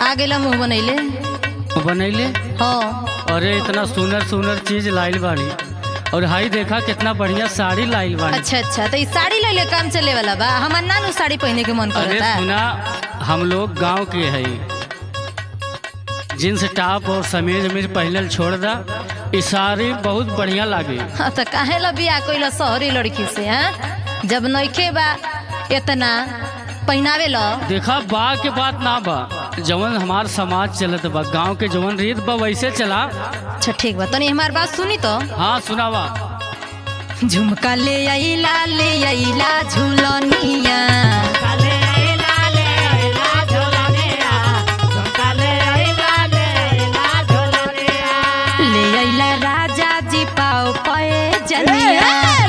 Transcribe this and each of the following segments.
आ गेला मुंह बनैले बनैले हाँ अरे इतना सुंदर सुंदर चीज लाइल बाड़ी और हाई देखा कितना बढ़िया साड़ी लाइल बाड़ी अच्छा अच्छा तो ई साड़ी ले ले काम चले वाला बा हमार नानू साड़ी पहने के मन अरे करता सुना हम लोग गांव के है जींस टॉप और समीज उमीज पहनल छोड़ दा ई साड़ी बहुत बढ़िया लागे हाँ, तो काहे ला बिया कोई शहरी लड़की से हाँ जब नइखे बा इतना पहनावे ला देखा बा के बात ना बा जवन हमार समाज चलत बा गांव के जवन रीत बा वैसे चला अच्छा ठीक बा तनी हमार बात सुनी तो हाँ सुनावा झुमका ले आइला ले आइला झुलनिया ले आइला राजा जी पाओ पाए जनिया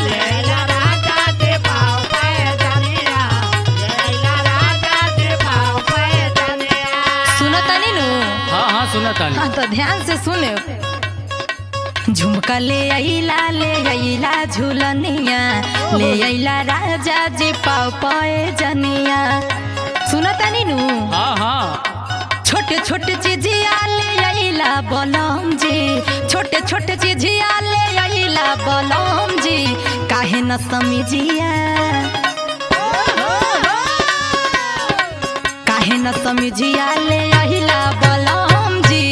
सुनो तनी नु हाँ हाँ सुना ताली हाँ तो ध्यान से सुने झुमका ले आइला ले आइला झुलनिया ले आइला राजा जी पाओ पाए जनिया सुनो तनी नु हाँ हाँ छोटे छोटे चिजिया ले आइला बलम जी छोटे छोटे चिजिया ले आइला बलम जी काहे न समझिया काहे न समझिया ले आइला बलम जी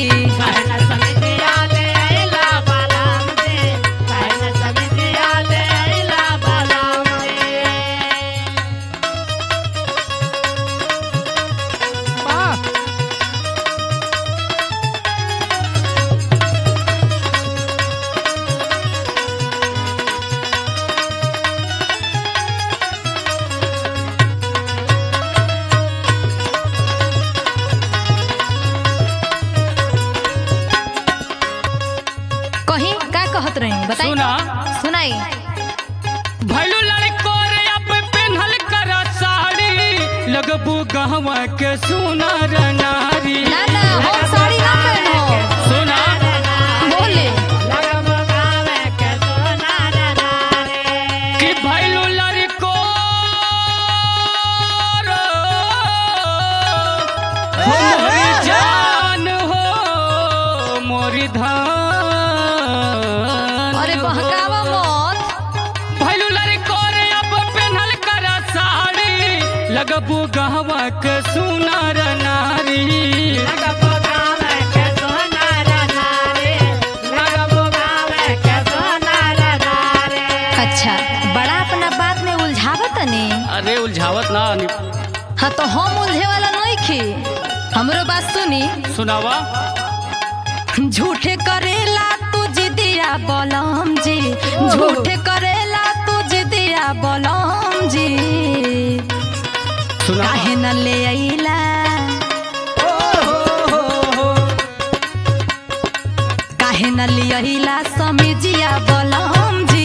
कहीं का कहत रही बताई सुना सुनाई भैलू लड़को रे अब पेन्हल कर साड़ी लगबू गहवा के सुनर नारी ना ना हम साड़ी ना पहनो सुना बोले कि भैलू लड़को रो, हो मोरी जान हो मोरी धान अरे हो। बहकावा मत भैलू लड़को रे अब पेन्हल कर साड़ी लगबू गहवा के सुनर नारी अच्छा बड़ा अपना बात में उलझावत तनी अरे उलझावत ना नि- हाँ तो हम उलझे वाला नहीं खी हमरो बात सुनी सुनावा झूठे करेला तू जिदिया बलम जी झूठे करेला तू जिदिया बलम जी सुना काहे न ले आइला काहे न ले आइला समिजिया बलम जी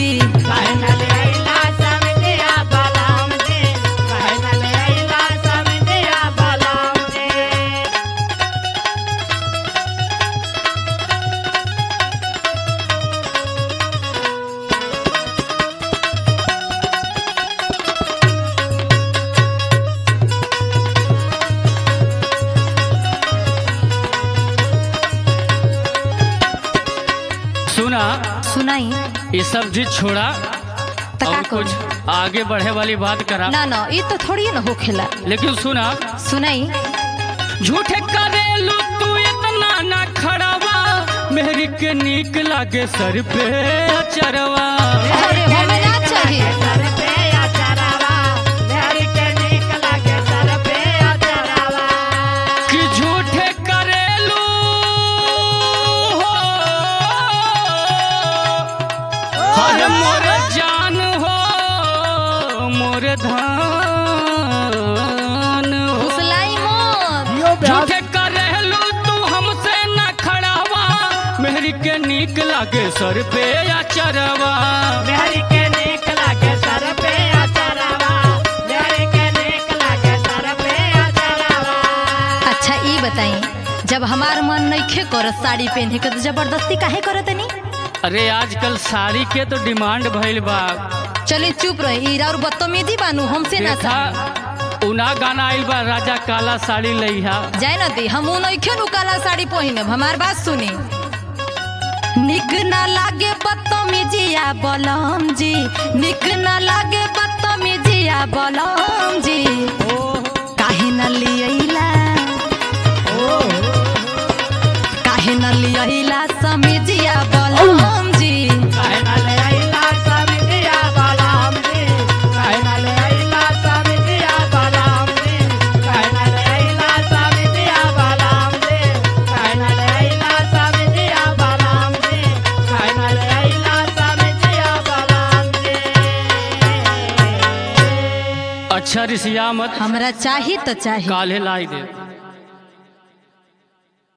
सुना सुनाई ये सब चीज छोड़ा तो का और कुछ करूं? आगे बढ़े वाली बात करा ना ना ये तो थोड़ी ना होखेला लेकिन सुना सुनाई झूठे करेलू तू इतना ना खड़ावा मेहरी के नीक लागे सर पे चरवा अरे हमें ना चाहिए कि झूठे करेलू हो हर मोर जान हो मोर धान हो फुसलाई मत झूठे करेलू तू हमसे न खड़ावा मेहरी के नीक लागे सर पे या चरवा अच्छा ई बताई जब हमार मन नइखे करत साड़ी पहने के तो जबरदस्ती काहे करत तनी अरे आजकल साड़ी के तो डिमांड भइल बा चले चुप रही और बदतमीजी बानू हमसे ना देखा सा उना गाना आइल बा राजा काला साड़ी लइहा जाए न दी हम नइखे नु काला साड़ी पहिनब हमार बात सुनी निक ना लागे बदतमीजिया बलम जी निक ना लागे बदतमीजिया बलम जी काहे न लियला काहे न लियला समीजिया बलम जी अच्छा रिसिया मत हमरा चाही तो चाही काले लाई दे